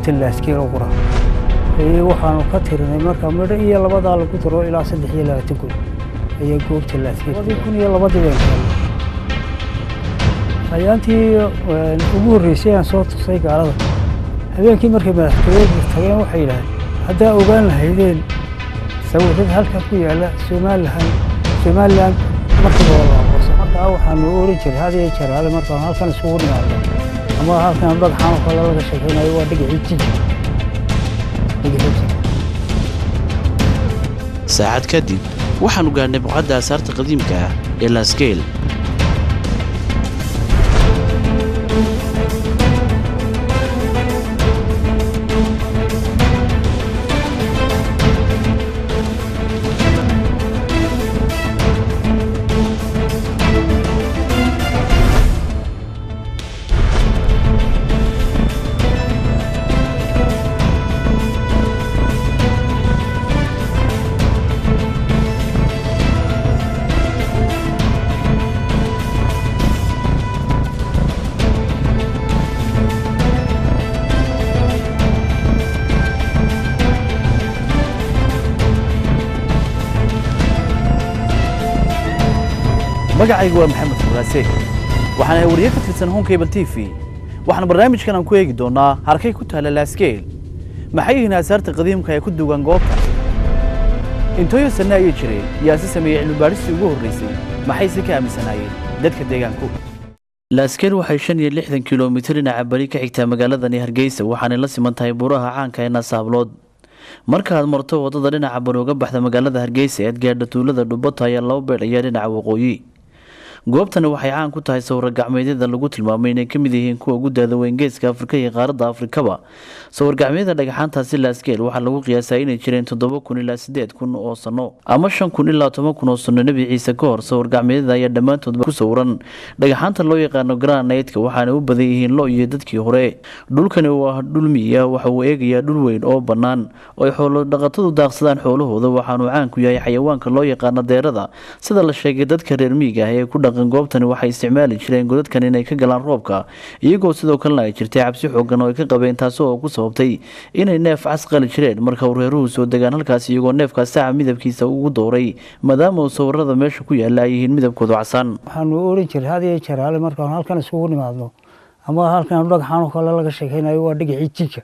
goobta laaskiil oo qura waxaanu ka tirinay marka midho iyo labadaa lagu daro ilaa saddex iyo labaatan kun ayaa goobta laaskiil labadii kun iyo labadii baan keenay ayaantii ugu horreysay aan soo tusay gaalada habeenkii markay madaxtooyada tageen waxay yidhahdeen haddaa ogaan lahaydeen sawirada halkan ku yaalla somalilan somalilan markiiba waa la aqoonsa markaa waxaanu oran jiray had iyo jeer hale markaan halkan isugu nimaado ama halkan dhagxaan oo kale laga sheekaynayo waa dhagaxii jiji dhagaxii jiji saacad kadib waxaannu gaadhnay buqcadda asaarta qadiimka ah ee laskeel magacaygu waa maxamed furaase waxaan ahay wariye ka tirsan honkable t v waxaan barnaamijkan aan ku eegi doonnaa harkay ku taalla laaskeel maxay yihiin aasaarta qadiimka ee ku dugan goobta intooyo sanne ayay jireen yaa si sameeyey cilmibaadhistii ugu horraysay maxayse ka aaminsanaayeen dadka deegaanku laaskeel waxay shan iyo lixdan kilomitir dhinaca bari ka xigtaa magaaladani hargeysa waxaanay la siman tahay buuraha caanka ee nasaablood markaaad marto waddada dhinaca bari uga baxda magaalada hargeysa ead gaadha tuulada dhubato ayaa laba beedh ayaa dhinaca waqooyi goobtani waxay caan ku tahay sawir gacmeedyada lagu tilmaamay inay ka mid yihiin kuwa ugu daada weyn geeska afrika iyo qaaradda afrikaba sawir gacmeedyada dhagaxaantaasi laaskeel waxaa lagu qiyaasaa inay jireen toddoba kun ilaa siddeed kun oo sanno ama shan kun ilaa toban kun oo sanno nebi ciise ka hor sawir gacmeedyada ayaa dhammaantoodba ku sawiran dhagaxaanta loo yaqaano granaitka waxaana u badan yihiin lo iyo dadkii hore dhulkani waa dhul miya waxa uu eegayaa dhul weyn oo bannaan oo ay xoolo dhaqatadu daaqsadaan xoolahooda waxaanuu caan ku yahay xayawaanka loo yaqaano deerada sida la sheegay dadka reer miiga ah ee ku dhaqan goobtani waxay isticmaali jireen godadkan inay ka galaan roobka iyagoo sidoo kalena ay jirtay cabsi xoogan oo ay ka qabeen taasi oo ku sababtay inay neef cas qali jireen marka uu reeruhu soo degaan halkaas iyagoo neefkaas saca midabkiisa ugu dooray maadaama uu sawirada meesha ku yaalla ay yihiin midabkoodu casaan waxaanu oran jiray had iyo jeer hale markaan halkan isugu nimaadno ama halkan dhagxaan oo kale laga sheekaynayo waa dhagaxii jinka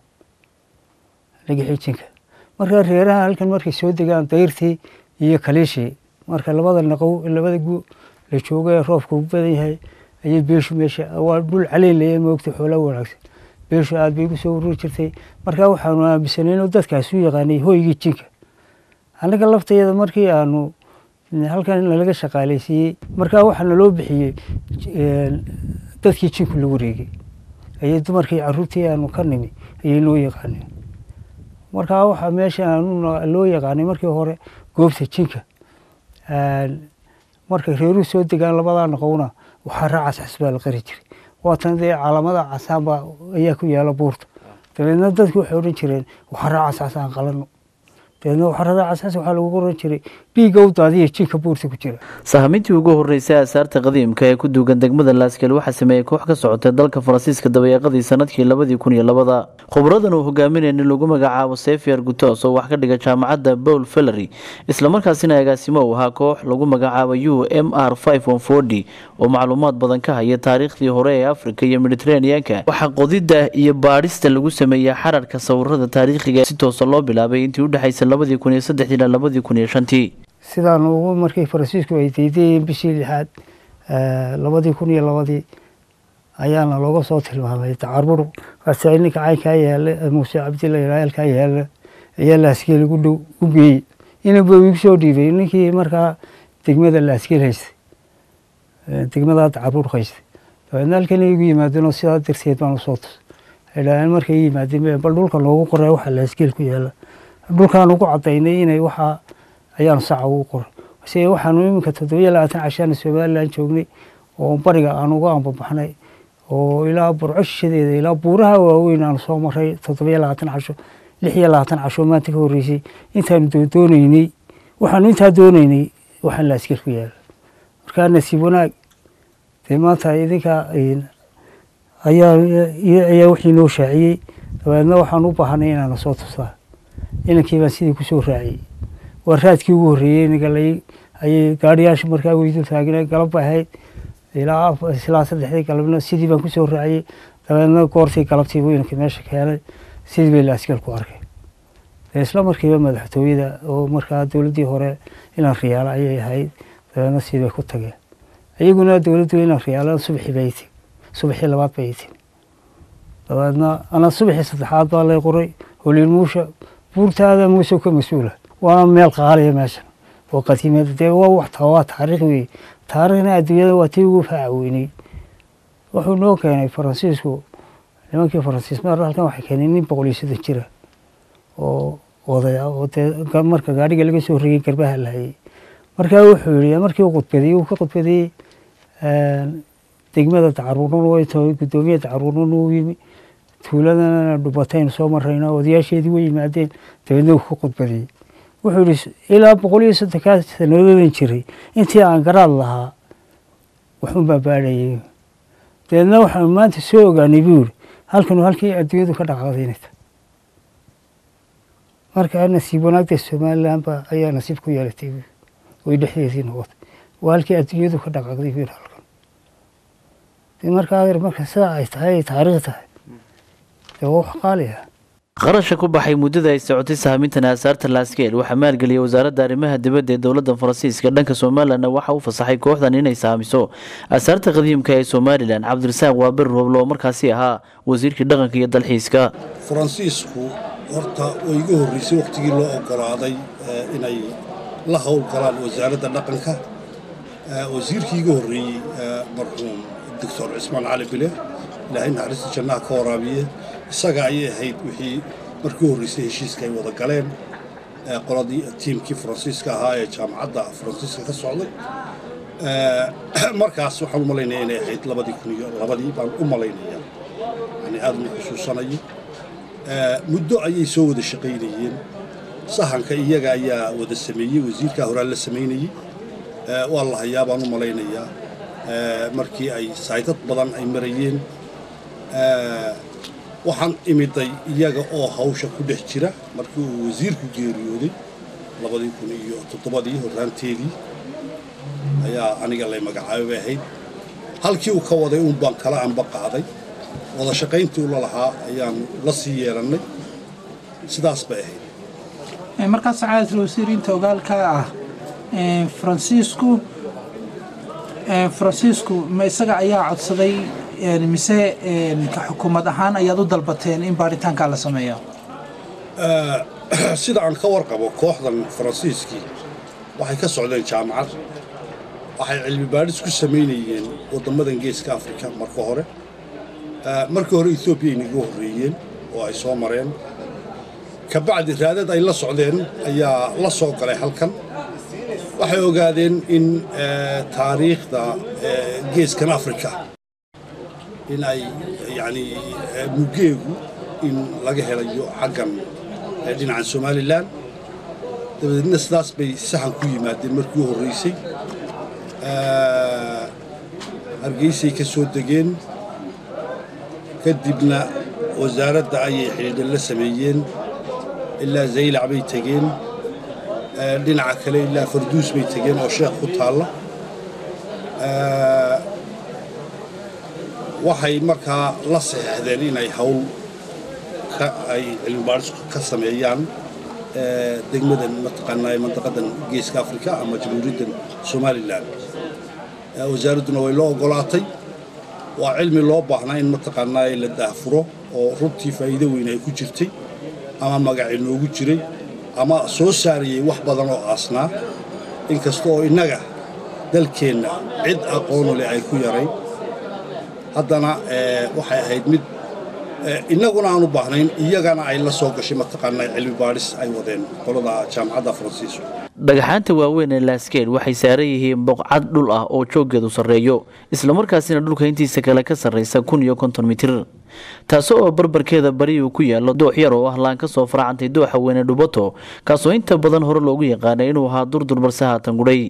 dhagaxii jinka marka reeraha halkan markay soo degaan dayrtii iyo kaliishii marka labada naqow labada gu la joogo ee roobka ugu badan yahay ayay beeshu meesha waa dhul caleylaya moogta xoolaa wanaagsan beeshu aad bay ugu soo ururi jirtay markaa waxaanu aaminsanay inuu dadkaas u yaqaanay hoygii jinka annaga laftayada markii aanu halkan nalaga shaqaalaysiiyey markaa waxaa naloo bixiyey dadkii jinku lagu reegay ayay dumarkii caruurtii aanu ka nimi ayay noo yaqaaneen markaa waxaa meesha aanu loo yaqaanay markii hore goobta jinka markay reeruhu soo degaan labadaa noqowna waxaa raacas cas baa la qari jiray waatan dee calaamada casaanba ayaa ku yaala buurta dabeedna dadku waxay odhan jireen waxaa raacas cas aan qalano dabeedna waxarada casas waxaa lagu oran jiray dhiigga u daadiya jinka buurta ku jira sahamintii ugu horreysay aasaarta qadiimka ee ku duugan degmada laaskeel waxaa sameeyey koox ka socotay dalka faransiiska dabayaaqadii sanadkii labadii kun iyo labada khubradan uu hogaaminaya nin lagu magacaabo sefier gutos oo wax ka dhiga jaamacadda bowl fellery islamarkaasina agaasimo uu ahaa koox lagu magacaabo u m r oo macluumaad badan ka haya taariikhdii hore ee afrika iyo mediteraneanka waxaa qodidda iyo baadhista lagu sameeyey xararka sawirada taariikhiga si toosa loo bilaabay intii udhexaysa labadii kun iyo saddexdii ilaa labadii kun iyo shantii sidaan ugu markii faransiisku ay daydayeen bishii lixaad labadii kun iyo labadii ayaana looga soo tilmaamay dacarbur waase ninka caynkaa yaala muuse cabdilla ilaalkaa yaala ayaa laaskeel igu dhow u geeyey inaba igu soo dhiibay ninkii markaa degmada laaskeel haystay degmadaa dacarbur haystay dabeedna halkan igu yimaadeen oo sidaa darteed baan usoo tus idhaaheen markay yimaadeen bal dhulka loogu qoray waxa laaskeel ku yaala dhulkaan ugu cadaynay inay waxaa ayaanu saca ugu qoray se waxaanu iminka toddobiyo labaatan cashaana somalilan joognay oo bariga aan uga ambabaxnay oo ilaa burcoshadeeda ilaa buuraha waaweyn aanu soo maray toddobiyo labaatan casho lix iyo labaatan casho maanta ka horreysay intaanu doonaynay waxaanu intaa doonaynay waxaan la askar ku yaala markaa nasiib wanaag dee maanta idinka ayaa ayaa wixii noo shaaciyey dabeedna waxaan u baahanay inaana soo tusaa inankii baan sidii kusoo raaciyey waa raadkii ugu horreeyey nagalay ayay gaariyaasha markaa weydu taagna galab bay ahayd ilaa ilaa saddexdii galabna sidii baan kusoo raaciyey dabeedna goortii galabtii buu inankii meesha keenay sidii bay laaskeel ku arkay isla markiiba madaxtooyada oo markaa dowladdii hore inaan riyaalo ayay ahayd dabeedna sidii bay ku tageen iyaguna dowladdu inaan riyaalo subaxii bay timi subaxii labaad bay timi dabeedna ana subaxii saddexaad baa lay qoray holiil muusha buurtaada muuse ka mas-uula waana meel qaaliya meeshan oo qadiimada dee waa wax waa taariikh weeye taariikhna adduunyada waa tii ugu faacaweynay wuxuu noo keenay faransiisku nimankii faransiis mar halkan waxay keeneen nin boqol iyo soddon jira oo odaya oo dee marka gaadhiga laga soo regay garbaha lahayay markaa wuxuu yihi markii uu khudbadiyey uu ka khudbadiyey degmada dacaruurnan way tahay guddoomiya dacaruurnan uu yimi tuuladana dhubataynu soo marayna odayaasheedii way yimaadeen dabeedna uu ka khudbadiyey wuxuu yihi ilaa boqol iyo soddonkaa sanadoodan jiray intii aan garaad lahaa waxun baa baadhayay dabeedna waxaanu maanta soo ogaanay buu yihi halkanu halkii adduunyadu ka dhaqaaqdaynayta markaa nasiib wanaagta somalilan ba ayaa nasiib ku yeelatay way dhexdeedii noqotay waa halkii adduunyadu ka dhaqaaqday buu yihi halkan markaa marka sidaa ay tahay ay taariikh tahay dee waa wax qaali ah qarasha ku baxay muddada ay socotay sahmintan aasaarta laaskeel waxaa maalgeliyay wasaaradda arrimaha dibadda ee dowladda faransiiska dhanka somalilanna waxaa u fasaxay kooxdan inay saamiso aasaarta qadiimka ee somalilan cabdirasaaq waabir rooblo oo markaasi ahaa wasiirkii dhaqanka iyo dalxiiska faransiisku horta way iga horreysay wakhtigii loo ogolaaday inay la howl galaan wasaaradda dhaqanka wasiirkii iga horreeyey marxuum doctor cismaan cali bile ilaahay naxariista jannaha ka waraabiye isaga ayay ahayd wixii markii horreysay heshiiska ay wada galeen qoladii tiimkii faransiiska ahaa ee jaamacadda faransiiska ka socday markaas waxaan u malaynaya inay ahayd labadii kun iyo labadii baan u malaynaya yani aad ma xusuusanayo muddo ayay soo wada shaqaynayeen sahanka iyaga ayaa wada sameeyey wasiirkaa horaa la samaynayey waa la hayaa baan u malaynayaa markii ay saydad badan ay marayeen waxaan imiday iyaga oo hawsha ku dhex jira markii uu wasiirku geeriyooday labadii kun iyo toddobadii horraanteedii ayaa aniga lay magacaabay bay ahayd halkii uu ka waday uun baan kala anba qaaday wada shaqayntii ula lahaa ayaan la sii yeelannay sidaas bay ahayd markaas sacaadatul wasiir inta ogaalka ah faransiisku faransiisku ma isaga ayaa codsaday mise ka xukuumad ahaan ayaad u dalbateen in baaritaankaa la sameeyo sida aan ka warqabo kooxdan faransiiskii waxay ka socdeen jaamacad waxay cilmi baadhis ku samaynayeen waddammadan geeska afrika marka hore markii hore etoobiya inaga horreeyeen oo ay soo mareen kabacdi raadad ay la socdeen ayaa la soo galay halkan waxay ogaadeen in taariikhda geeskan afrika in ay yani mugeegu in laga helayo xaggan dhinacan somalilan dabadeedna sidaas bay saxan ku yimaadeen markii u horreysay hargeysay ka soo degeen kadibna wasaaradda ayay xidhiidhan la sameeyeen ilaa zaylac bay tegeen dhinaca kale ilaa farduus bay tegeen oo sheekh ku taalla waxay markaa la saxeexdeen inay hawl ay cilmibaadhis ka sameeyaan degmadan mataqaanaa mandaqadan geeska afrika ama jamhuuriyaddan somalilan wasaaradduna way loo ogolaatay waa cilmi loo baahnaa in mataqaanaa la daahfuro oo runtii faa'iido weyn ay ku jirtay ama magaci noogu jiray ama soo saarayay wax badan oo aasnaa inkasta oo innaga dalkeenna cid aqoonu leh ay ku yarayn haddana waxay ahayd mid innaguna aan u baahnayn iyagana ay la soo gashay mataqaanaa cilmi baadhis ay wadeen qolada jaamacadda faransiisku dhagaxaanta waaweyn ee laaskeed waxay saaran yihiin boqcad dhul ah oo jooggeedu sarreeyo islamarkaasina dhulka intiisa kale ka sarraysa kun iyo konton mitir taasi oo barbarkeeda bari uu ku yaallo doox yar oo ah laan ka soo faracantay dooxa weyne dhubato kaasoo inta badan hore loogu yaqaanay inuu ahaa durdur balse haatan gudhay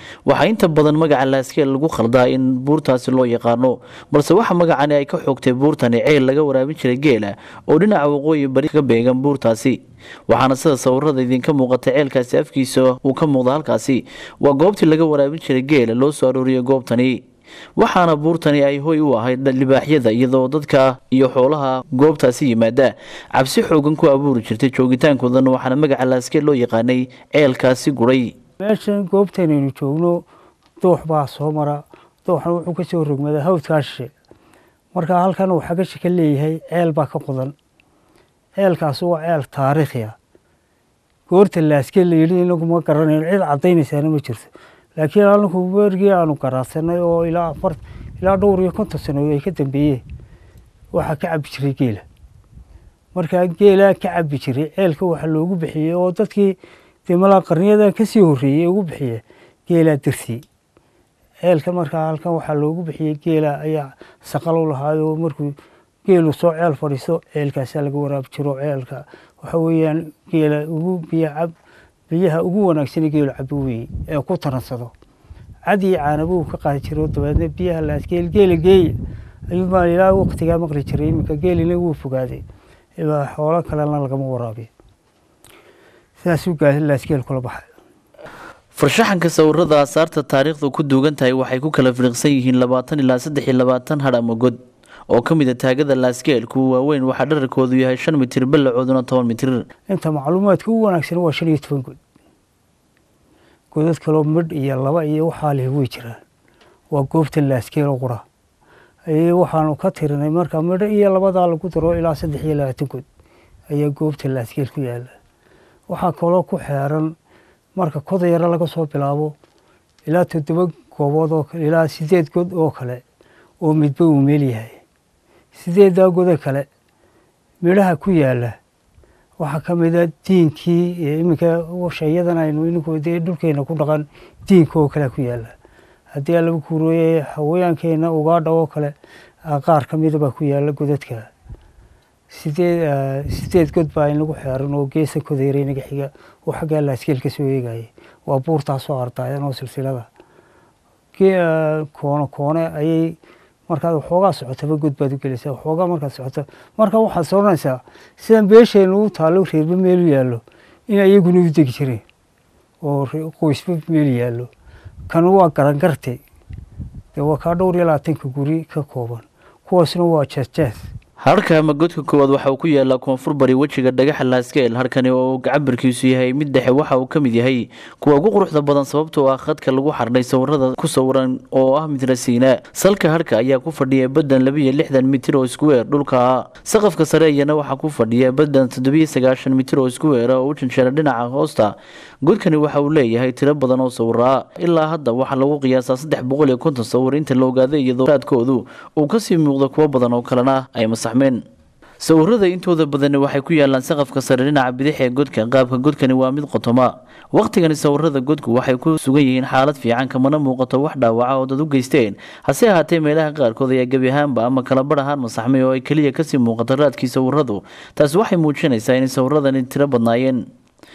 waxaa inta badan magaca laaskeel lagu khaldaa in buurtaasi loo yaqaano balse waxa magacani ay ka xoogtay buurtani ceel laga waraabin jiray geela oo dhinaca waqooyi bari ka beegan buurtaasi waxaana sida sawirada idinka muuqata ceelkaasi afkiisa uu ka muuqda halkaasi waa goobtii laga waraabin jiray geela loo soo arooriyay goobtani waxaana buurtani ay hoy u ahayd libaaxyada iyadoo dadka iyo xoolaha goobtaasi yimaada cabsi xoogan ku abuuri jirtay joogitaankoodana waxaana magaca laaskeel loo yaqaanay ceelkaasi guray meeshan goobtanaynu joogno doox baa soo mara dooxna wuxuu ka soo rogmadaa hawdkaa shishe marka halkan uu xagasha ka leeyahay ceel baa ka qodan ceelkaasi waa ceel taariikhi ah goorta laaskeel la yidhi inagu ma garanayno cid caddaynaysaana ma jirto laakiin anagu bergii aanu garaadsanay oo ilaa afar ilaa dhowr iyo konton sano ay ka dambeeyeen waxaa ka cabi jiray geela markaa geelaa ka cabi jiray ceelka waxaa loogu bixiyey oo dadkii dee malaa qarniyadan kasii horreeyey ugu bixiye geelaa darsiyey ceelka markaa halkan waxaa loogu bixiyey geela ayaa saqal u lahaayoo markuu geelu soo ceel fadhiisto ceelkaasaa laga waraabi jiro ceelka waxa weeyaan geela ugu biyo cab biyaha ugu wanaagsan geelu cabo weeye ee ku taransado cad iyo caanabuu ka qaadi jiro dabeedna biyaha laaskeel geela geeya ayuu baa ilaa waqtigaa maqli jiray iminka geelina wuu fogaaday xoolo kalena lagama waraabiyo sidaasuu laaskeel kula baxay farshaxanka sawirada aasaarta taariikhdu ku duugan tahay waxay ku kala firiqsan yihiin labaatan ilaa saddex iyo labaatan hadh ama god oo ka mid a taagada laaskeelku waaweyn waxaa dherarkoodu yahay shan mitir ballacooduna toban mitir inta macluumaadka u wanaagsan waa shan iyo toban god godad kaloo midh iyo laba iyo waxaa leh way jiraan waa goobta laaskeelo qura waxaanu ka tirinay marka midho iyo labadaa lagu daro ilaa saddex iyo labaatan god ayaa goobta laaskeel ku yaala waxaa kaloo ku xeeran marka koda yaro laga soo bilaabo ilaa toddoba goobood oo kale ilaa sideed god oo kale oo midba uu meel yahay sideeddaa godo kale midhaha ku yaala waxaa ka mid a diinkii iminka shayadan aynu ininku dee dhulkeena ku dhaqan diinka oo kalea ku yaala haddii lagu kuurooye haweenkeena ugaadha oo kale qaar ka mida baa ku yaala godadka sideed sideed god baa inagu xeeran oo geesa kodeera inaga xiga oo xaggaa laaskeel ka soo eegaya waa buurtaasoo ardaayan oo silsilada koone koone ayay markaad waxoogaa socotaba god baad u gelaysaa waxoogaa markaad socoto marka waxaad soranaysaa sidan beesheenu u taallo reerba meelu yaallo in ayaguna u degi jireen oo qoysba meel yaallo kan waa garangarte dee waa kaa dhowr iyo labaatanka guri ka kooban kuwaasna waa jeesjees harka ama godka koowaad waxa uu ku yaalaa koonfur bari wejiga dhagaxa laaskeel harkani oo cabirkiisu yahay mid dhexe waxa uu ka mid yahay kuwa ugu quruxda badan sababtoo ah khadka lagu xardhay sawirada ku sawiran oo ah midrasiina salka harka ayaa ku fadhiya badan labiyo lixdan mitir oo iskuweer dhulka saqafka sare iyana waxaa ku fadhiya badan toddobiyo sagaashan mitir oo iskuweera oo u janjeera dhinaca hoosta godkani waxa uu leeyahay tiro badan oo sawiraa ilaa hadda waxaa lagu qiyaasaa saddex boqol iyo konton sawir inta la ogaaday iyadoo raadkoodu uu kasii muuqdo kuwo badan oo kalena ay masaxmeen sawirada intooda badani waxay ku yaalaan saqafka sare dhinaca bidix ee godka qaabka godkani waa mid qotoma wakhtigani sawirada godku waxay ku sugan yihiin xaalad fiican kamana muuqato wax dhaawaca oo dad u geysteen hase ahaatee meelaha qaarkood ayaa gebi ahaanba ama kala bar ahaan masaxmay oo ay keliya kasii muuqato raadkii sawiradu taasi waxay muujinaysaa inay sawiradani tiro badnaayeen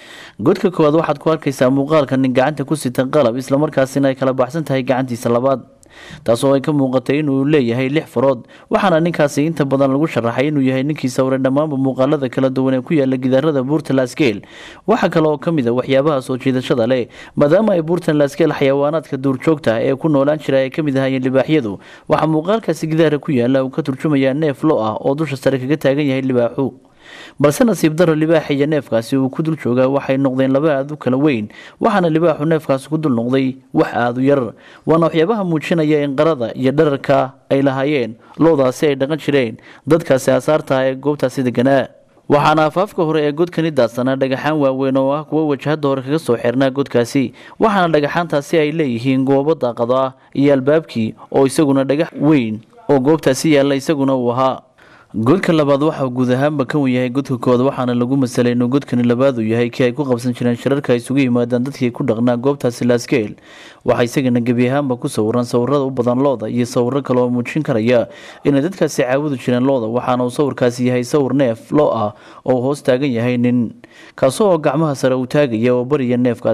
godka koowaad waxaad ku arkaysaa muuqaalka nin gacanta ku sita qalab islamarkaasina ay kala baxsan tahay gacantiisa labaad taasoo ay ka muuqatay inuu leeyahay lix farood waxaana ninkaasi inta badan lagu sharaxay inuu yahay ninkii sawiray dhammaanba muuqaalada kala duwan ee ku yaala gidaarada buurta laaskeel waxaa kale oo ka mid a waxyaabaha soo jiidashada leh maadaama ay buurtan laaskeel xayawaanaadka duurjoogta ee ku noolaan jira ay ka mid ahaayeen libaaxyadu waxaa muuqaalkaasi gidaara ku yaala uu ka turjumayaa neef lo ah oo dusha sare kaga taagan yahay libaaxu balse nasiib daro libaaxa iyo neefkaasi uu ku dul joogaa waxay noqdeen laba aad u kala weyn waxaana libaaxu neefkaasi ku dul noqday wax aada u yar waana waxyaabaha muujinaya in qarada iyo dhararka ay lahaayeen loodaasi ay dhaqan jireen dadkaasi asaartaha ee goobtaasi deganaa waxaana afaafka hore ee godkani daadsanaa dhagaxaan waaweyn oo ah kuwo wajahada hore kaga soo xirnaa godkaasi waxaana dhagaxaantaasi ay leeyihiin goobo daaqado ah iyo albaabkii oo isaguna dhagax weyn oo goobtaasi yaalla isaguna uu ahaa godka labaad waxa uu guud ahaanba ka wan yahay godka koowaad waxaana lagu masalay inuu godkani labaad uu yahay kii ay ku qabsan jireen shirarka ay isugu yimaadaan dadkii ku dhaqnaa goobtaasi laaskeel waxaa isagana gebi ahaanba ku sawiran sawirada u badan looda iyo sawiro kale oo muujin karaya inay dadkaasi caawudi jireen looda waxaana uu sawirkaasi yahay sawir neef loo ah oo hoos taagan yahay nin kaasoo oo gacmaha sare uu taagaya oo bariya neefkaasi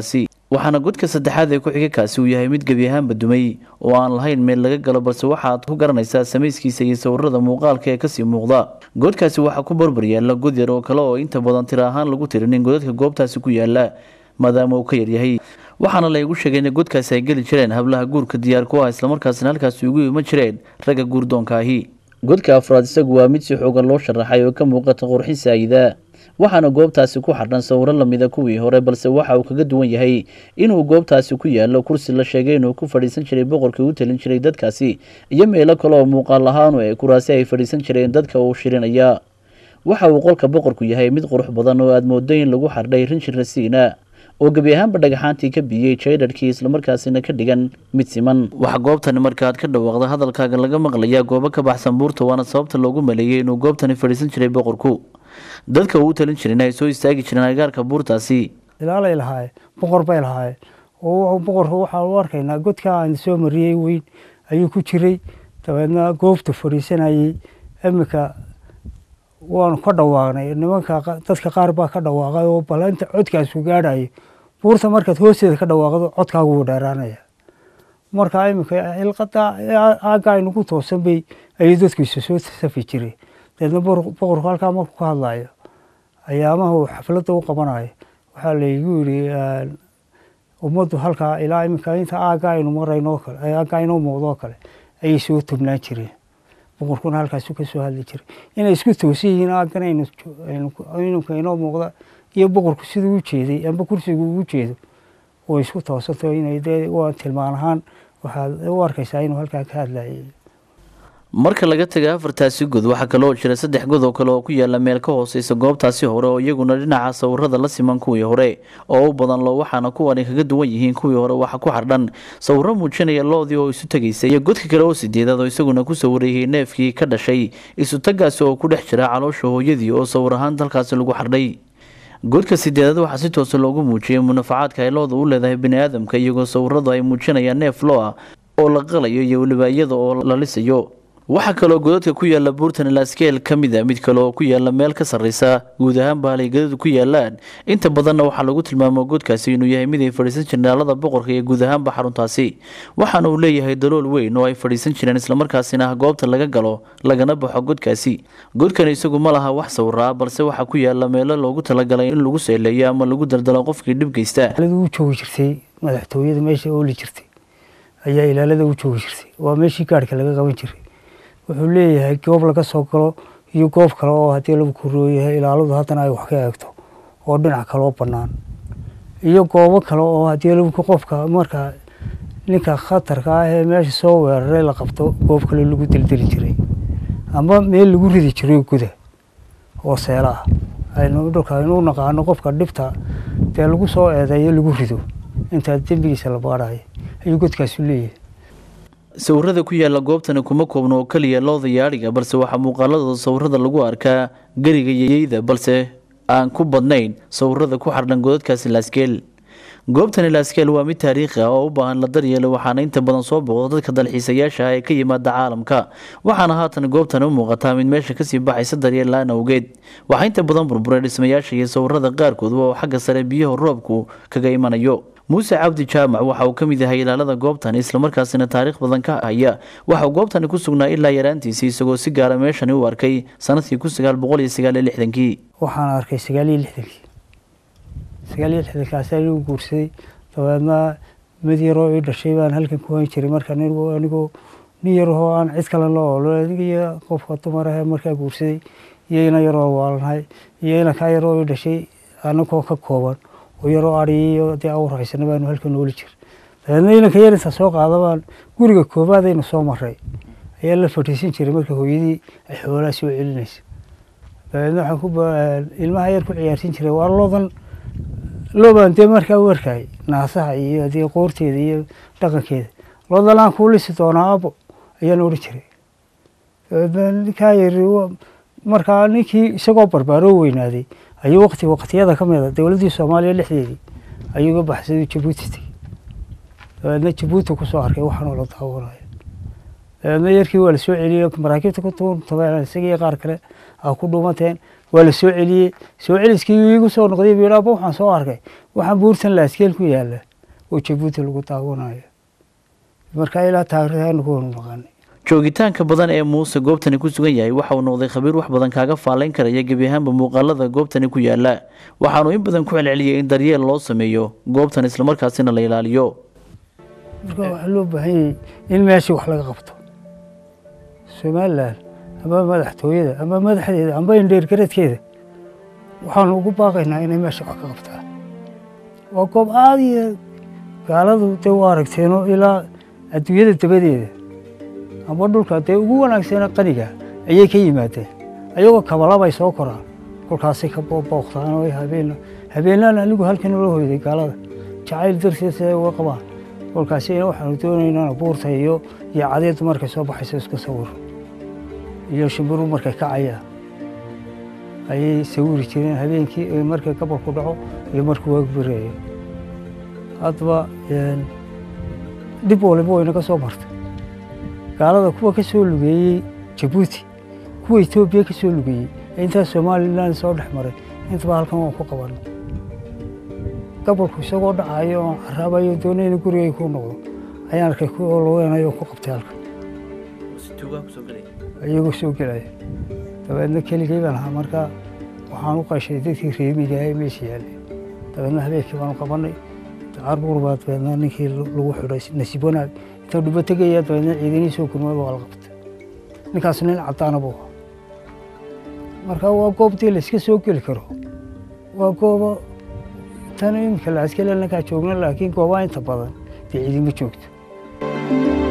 waxaana godka saddexaad ee ku-xiga kaasi uu yahay mid gebi ahaanba dumay oo aan lahayn meel laga galo balse waxaad ku garanaysaa samayskiisa iyo sawirada muuqaalka ee kasii muuqda godkaasi waxaa ku barbar yaala god yar oo kale oo inta badan tiro ahaan lagu tirinin godadka goobtaasi ku yaala maadaama uu ka yaryahay waxaana laygu sheegay in godkaasi ay geli jireen hablaha guurka diyaar ku ah islamarkaasina halkaasi ugu iman jireen ragga guurdoonka ahi godka afraad isagu waa mid si xoogan loo sharaxay oo ka muuqata qurxin saayida waxaana goobtaasi ku xadhan sawiro lamida kuwii hore balse waxa uu kaga duwan yahay inuu goobtaasi ku yaalo kursi la sheegay inuu ku fadhiisan jiray boqorkii u talin jiray dadkaasi iyo meelo kale oo muuqaal ahaanu ee kuraasi ay fadhiisan jireen dadka uu shirinaya waxa uu qolka boqorku yahay mid qurux badan oo aada moodo in lagu xardhay rinjir rasiina oo gebi ahaanba dhagaxaantii ka biyey jaydharkii islamarkaasina ka dhigan mid siman waxaa goobtani markaaad ka dhawaaqda hadalkaaga laga maqlayaa goobo ka baxsan buurta waana sababta loogu maleeyey inuu goobtani fadhiisan jiray boqorku dadka uu u talin jirin ay soo istaagi jireen agaarka buurtaasi ilaalay lahaayeen boqor bay lahaayeen oo boqorka waxaa u arkaynaa godka aan soo mariyey weyn ayuu ku jiray dabeedna goobta fadhiisanayey iminka waanu ka dhawaaqnay nimanka dadka qaar baa ka dhawaaqay oo bal inta codkaasu gaadhayo buurta markaad hoosteeda ka dhawaaqdo codkaagu wuu dheeraanaya marka iminka ilqada aagga aynugu toosan bay ayay dadkiisa soo safi jireen dabeedna boqorku halkaa markuu ka hadlayo ayaamaha uu xafladda u qabanayo waxaa laygu yidhi ummaddu halkaa ilaa iminka inta aagga aynu marayno kale aagga aynoo muuqdoo kale ayay soo tubnaan jireen boqorkuna halkaasu ka soo hadli jiray inay isku toosan yihiin aaggan aynunka inoo muuqda iyo boqorku siduu u jeeday amba kursigu ugu jeedo way isku toosanto inay dee waa tilmaan ahaan waxaad u arkaysaa inuu halkaa ka hadlayay marka laga taga afartaasi god waxaa kaloo jira saddex god oo kale oo ku yaala meel ka hooseysa goobtaasi hore oo iyaguna dhinaca sawirada la siman kuwii hore oo u badan lo waxaana kuwani kaga duwan yihiin kuwii hore waxa ku xardhan sawiro muujinaya loodii oo isu tegaysa iyo godka kale oo sideedaad oo isaguna ku sawirayay neefkii ka dhashay isutagaasi oo ku dhex jira caloosha hooyadii oo sawir ahaan dalkaasi lagu xardhay godka sideedaad waxaa si toosa loogu muujiyay munafacaadka ay looda u leedahay bini aadamka iyagoo sawiradu ay muujinayaan neef loo ah oo la qalayo iyo weliba iyada oo la lisayo waxaa kaloo godadka ku yaala buurtan laskeel ka mid a mid kale oo ku yaala meel ka sarreysa guud ahaan bahalay godadu ku yaalaan inta badanna waxaa lagu tilmaamo godkaasi inuu yahay mid ay fadhiisan jireen aalada boqorka iyo guud ahaanba xaruntaasi waxaana uu leeyahay dalool weyn oo ay fadhiisan jireen islamarkaasina ah goobta laga galo lagana baxo godkaasi godkan isagu ma laha wax sawiraa balse waxaa ku yaala meelo loogu talagalay in lagu seeleeyo ama lagu daldalo qofkii dhib geysta u joogi jirtay madaxtooyada meesha ooli jirtay ayaa ilaalada u joogi jirtay waa meeshii gaadhka laga qaban jiray wuxuu leeyahay goob laga soo galo iyo goob kale oo haddii lagu korooyahay ilaaladu haddana ay wax ka eegto oo dhinac kaloo bannaan iyo goobo kale oo haddii lagu qofka marka ninka khatarka ah ee meesha soo weeraray la qabto goob kale lagu dildili jiray ama meel lagu ridi jiray guda oo seela ah aynu dhulka aynu u naqaano qofka dhibta dee lagu soo eedeeyo lagu rido intaa dembigiisa la baadhayo ayuu godkaasu leeyahay sawirada ku yaala goobtani kuma koobno oo keliya looda yaadhiga balse waxaa muuqaaladooda sawirada lagu arkaa geriga yeyda balse aan ku badnayn sawirada ku xardhan godadkaasi laaskeel goobtani laaskeel waa mid taariikhi ah oo u baahan la daryeelo waxaana inta badan soo booqda dadka dalxiisayaasha ah ee ka yimaada caalamka waxaana haatan goobtani u muuqataa mid meesha kasii baxaysa daryeel la-aan awgeed waxaa inta badan burburay dhismayaasha iyo sawirada qaarkood oo xagga sare biyaha roobku kaga imanayo muuse cabdi jaamac waxa uu ka mid yahay ilaalada goobtani islamarkaasina taariikh badan ka haya waxauu goobtani ku sugnaa ilaa yaraantiisii isagoo si gaara meeshani u arkay sanadkii kun sagaal boqol iyo sagaal iyo lixdankii waxaan arkay sagaal iyo lixdankii sagaal iyo lixdankaasi ayuu guursaday dabeedna mid yaroo ii dhashay baan halkan ku hayn jiray marka anigoo nin yarahoo aan cid kale la oolo anigiyo qofka dumar ahee markaa guursaday iyo ina yaroo waalanhay iyo inankaa yaroo ii dhashay anagoo ka kooban oo yaroo adhiyo iyo dee awraysana baanu halkan nooli jir dabeedna inanka yar inta soo qaada baan guriga koobaadaynu soo maray ayaa la fadhiisin jiray marka hooyadii ay xoolaa soo celinaysa dabeedna waxaan ku ilmaha yar ku ciyaarsin jiray waa loodan loobaan dee markaa u arkayay naasaha iyo dee qoorteeda iyo dhaqankeeda loodan aan kuu lisi doonaa abo ayaan odhan jiray dabeedna ninkaa yari markaa ninkii isagoo barbaaroo weynaaday ayuu waqti waqtiyada ka mida dowladdii soomaaliya dhexdeedii ayuu ga baxsaday jabuuti tegey dabeedna jabuuti kusoo arkay waxaanoo la daawanaya dabeedna yarkii waa la soo celiyey maraakiibta ku tuurtabeen isagii qaar kale a ku dhuumateen waa la soo celiyey soo celiskii iigu soo noqday buu yidhi aba waxaan soo arkay waxaan buurtan laaskeel ku yaala oo jabuuti lagu daawanayo marka ilaa taariikhdaanu ku wanu naqaanay joogitaanka badan ee muuse goobtani ku sugan yahay waxa uu noqday khabiir wax badan kaaga faalayn karaya gebi ahaanba muuqaalada goobtani ku yaala waxaanu in badan ku celceliyay in daryeel loo sameeyo goobtan islamarkaasina la ilaaliyo marka waxaa loo baahan yahay in meeshii wax laga qabto somalilan ama madaxtooyada ama madaxdeeda amba indheergaradkeeda waxaanu ugu baaqaynaa inay meesha wax ka qabtaan waa goob aada iyo gaaladu dee u aragteeno ilaa adduunyada dabadeeda amba dhulka dee ugu wanaagsana qaniga ayay ka yimaadeen ayagoo kabalabay soo koraan kolkaasay ka booqtaan oo habeen habeenaan anigu halkan ula hoyday gaalada jacayl darteed siday uga qabaan kolkaasina waxaanu doonaynaa buurta iyo iyo cadeedu markay soo baxayso iska sawiro iyo shimbiru markay kacayaan ayay sawiri jireen habeenkii markay gabalku dhaco iyo markuu waagu bereeyo haddaba dhib waliba waynaga soo martay gaalada kuwa ka soo lugeeyey jabuuti kuwa etoobiya ka soo lugeeyey ee intaas somalilan soo dhex maray intaba halkan waan ku qabanay gabalku isagoo dhacayo oon caraabayo doonayna gurigay ku noqdo ayaan arkay kuwa lugeynayo ku qabtay halkan iyagoo soo gelaya dabeedna keligay baan ahaa marka waxaan u qashay dadkii reemiga ee meesha yaallay dabeedna habeenkii baanu qabanay carbuur baa dabeedna ninkii lagu xidhay nasiib wanaag inta dhubo tegaya dabeedna ciidanihii soo gurmada waa la qabtay ninkaas nin caddaana buu ahaa marka waa goobtii la iska soo geli karo waa goobo tan iminka la askale ninkaa joogna laakiin goobaha inta badan dee ciidima joogto